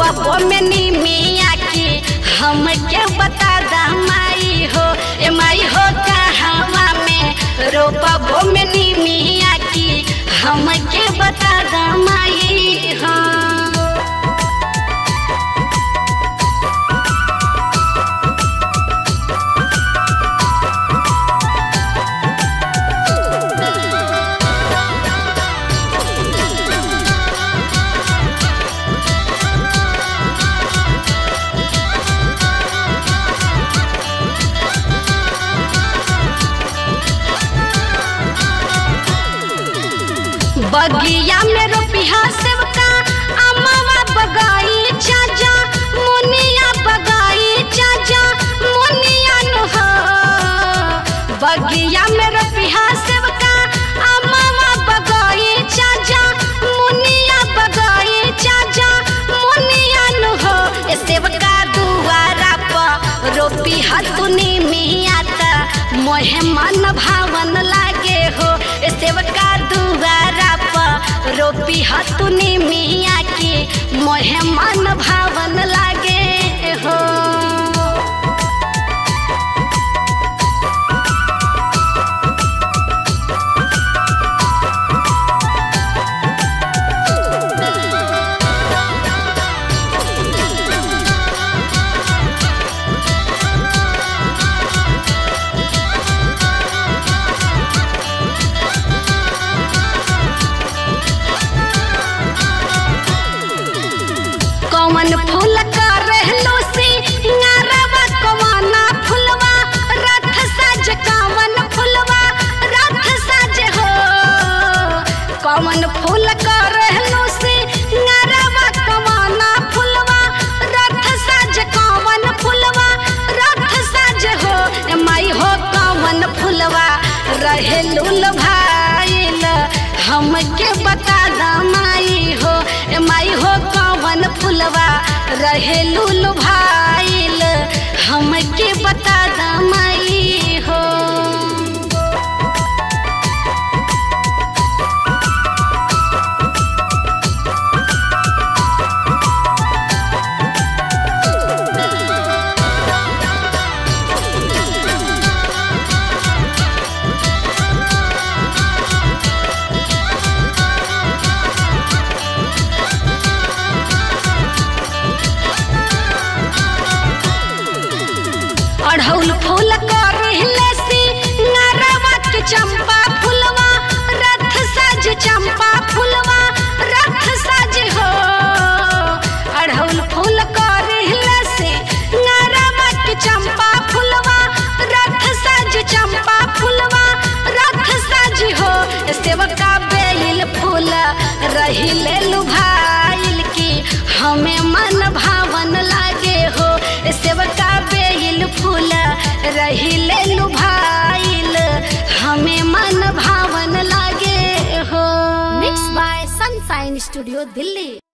रोपबो में निमिया की हमके बता दा माई हो ए माई हो कहवा में रोपबो में निमिया की हमके बता दा माई हो बगिया में रोपिहा सेवका अम्मावा बगाई चाचा मुनिया बगाई चाचा मुनिया नु हो बगिया में रोपिहा सेवका अम्मावा बगाई चाचा मुनिया बगाई चाचा मुनिया नु हो ए सेवका दुआरा पर रोपी हतुनी मिया त मोहे मन भावन लागे हो ए सेवका दुआरा पर रोपी हतुनी मिया की मोहे मन भावन लागे हो कौन फूल का रहलो सी नारवा कवाना फुलवा रथ सज कौन फुलवा रथ सज हो कौन फूल का रहलो सी नारवा कवाना फुलवा रथ सज कौन फुलवा रथ सज हो ए माई हो कौन फुलवा रहे लूल भाईल हमके बता दा माई हो ए माई हो कौन फुलवा रहे लूल भाईल हमके बता दा माई हो अढ़ौल फूल करहिले सी नरवा के चंपा फुलवा रथ सज चंपा फुलवा रथ सज हो अढ़ौल फूल करहिले सी नरवा के चंपा फुलवा रथ सज चंपा फुलवा रथ सज हो सेवका बेल फूल रहिले लुभाइल की हमें मन भावन लागे हो सेवका बेल फूल रहिले लुभाइल हमें मन भावन लागे हो mix by sunshine studio Delhi